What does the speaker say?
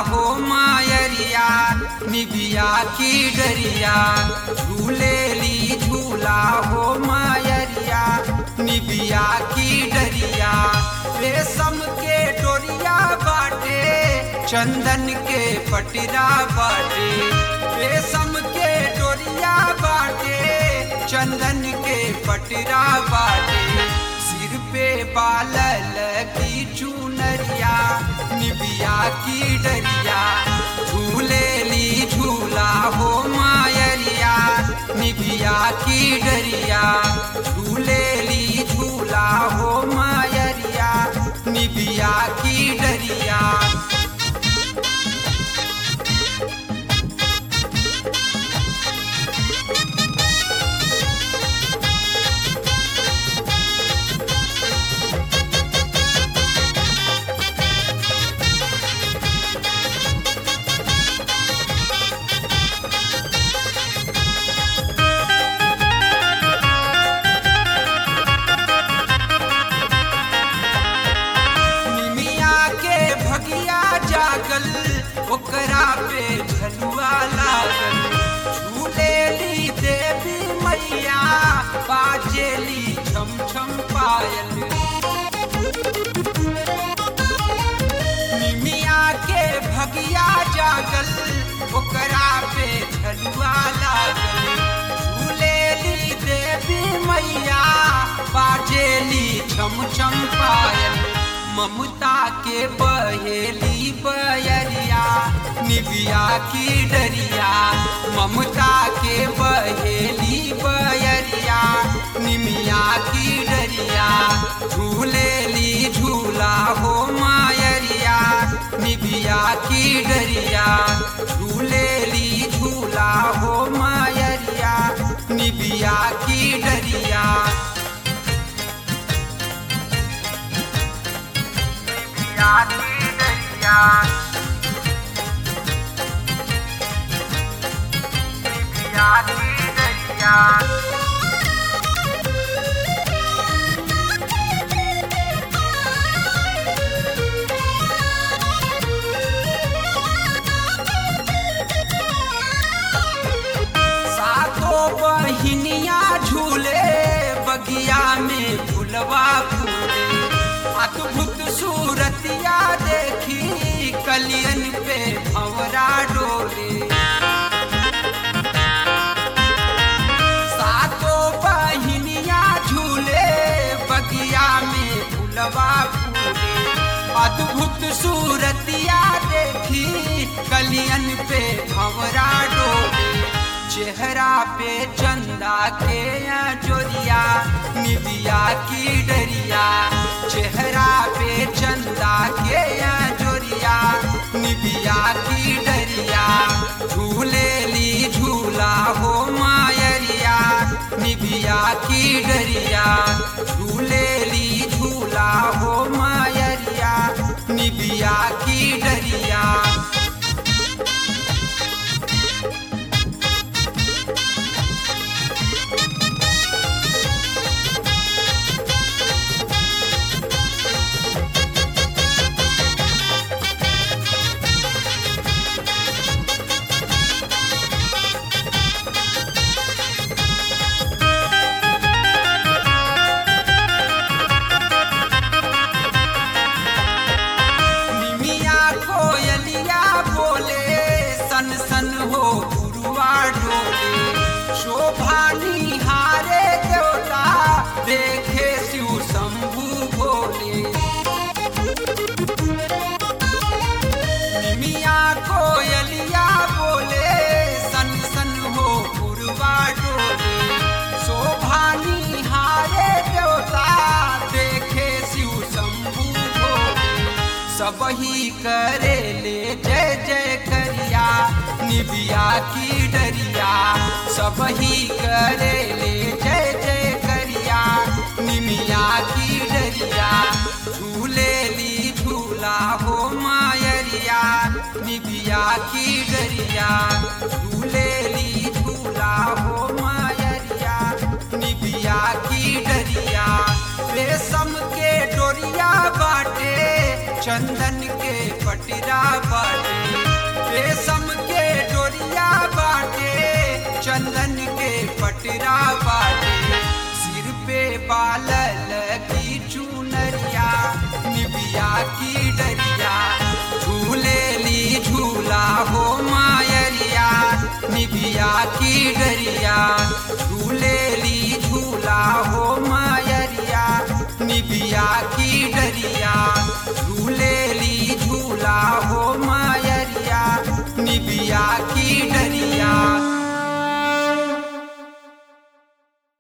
हो मायरिया निबिया की डरिया झूले ली झूला हो मायरिया निबिया की डरिया रेशम के डोरिया बाटे चंदन के पटरा बाटे रेशम के डोरिया बाटे चंदन के पटरा बाटे सिर पे बालल की चुनरिया निबिया की डरिया झूले ली झूला हो मायरिया निबिया की डरिया झूले ली झूला हो मायरिया निबिया की डरिया निमिया के भगिया जागल ओकरा पे झलुआ लागल झूले ली देवी मैया बाजेली छम छम पायल निमिया के भगिया जागल ओकरा पे झलुआ लागल झूले ली देवी मैया बाजेली छम छम पायल ममता के बहेली बयरिया निबिया की डरिया ममता के बहेली बयरिया निमिया की डरिया झूले ली झूला हो मायरिया निबिया की डरिया झूले ली झूला हो मायरिया निबिया की डरिया निबिया की डरिया निबिया की डरिया सातों बहिनिया झूले बगिया में फुलवा फूले अद्भुत सूरतिया देखी कलियन पे भंवरा डोले सातों बहिनिया झूले बगिया में फुलवा फूले अद्भुत सूरतिया देखी कलियन पे भंवरा डोले चेहरा पे चंदा के या जोरिया निबिया की डरिया चेहरा पे चंदा के या जोरिया निबिया की डरिया झूले ली झूला हो मायरिया निबिया की डरिया झूले ली झूला हो मायरिया निबिया की डरिया निमिया कोयलिया बोले सन सन हो गुरुआ डोले शोभा निहारे देवता देखे शिव शंभु भोले निमिया कोयलिया बोले सन सन हो गुरुआ डोले शोभा निहारे देवता देखे शिव शंभु भोले सबही करे ले जय जय करिया निबिया की डरिया सबही करे ले जय जय करिया निमिया की डरिया झूले ली झूला हो मायरिया निबिया की डरिया झूले ली झूला हो मायरिया निबिया की डरिया रेशम के डोरिया बाटे चंदन के पटरा बाटे निबिया की डर